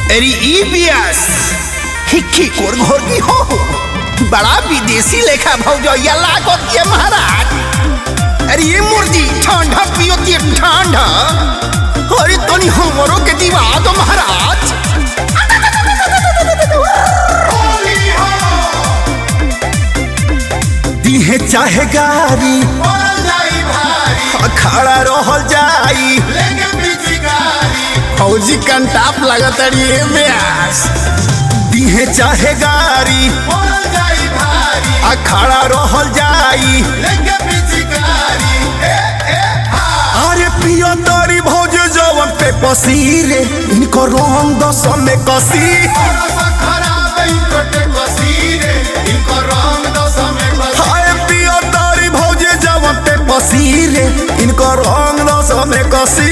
अरे ई बियास हिक्की कोर घोर की हो बड़ा विदेशी लेखा भौजैया लागत ये महाराज अरे ये मुर्गी ठंडा पियो ते ठंडा अरे तनी हमरो के दिवा दो महाराज दिहे चाहे गारी खड़ा रहल जाई फौजी कंटाप लगत अड़िए ब्यास दिहे चाहे गारी खड़ा रहल जाई अरे पियो तरी भौज जवन पे पसीरे इनको रंग दस में कसी हाय पियो तरी भौज जवन पे पसीरे इनको रंग दस में कसी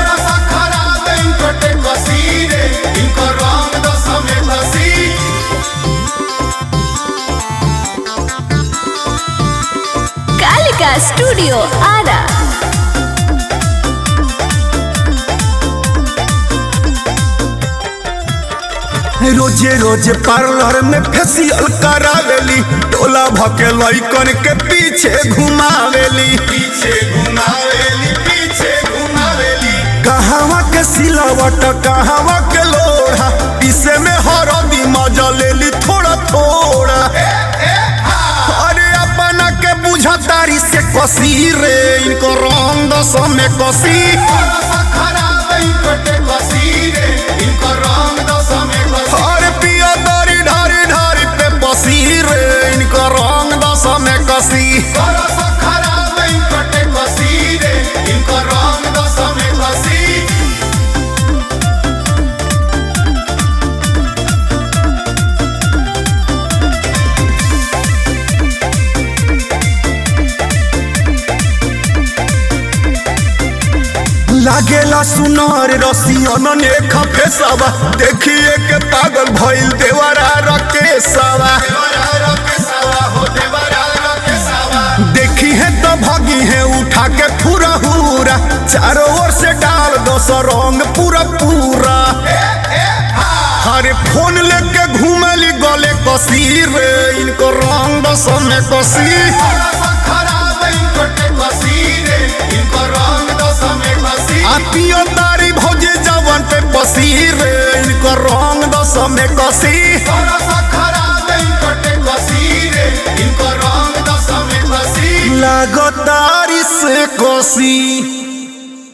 कालिका स्टूडियो आरा रोजे रोजे पार्लर में फेसियल करावेली टोला भके लइकन के पीछे घुमावेली पीछे घुमावेली पीछे घुमावेली कहवा के सिलावट कहवा के लोढ़ा पीसे में हरदी मजा लेली थोड़ा थोड़ा अरे अपना के बुझतारी से कसी रे इनको रंग दस में कसी अरे पिया दारी ढारी ढारी पे बसी रे इनको रंग दस में कसी लागेला सुनार रसियन ने खफेसवा देखिए के पागल भइल देवरा रकेसवा देखी है तो भगी है उठा के पूरा हुरा चारों ओर से डाल दो सौ रंग पूरा पूरा हरे फोन लेके घूमली गले कसी रे इनको रंग दस में कसी आतियो तारी भौजी जवन पे बसी रे इनको रंग दस में कसी लागो तारी से कसी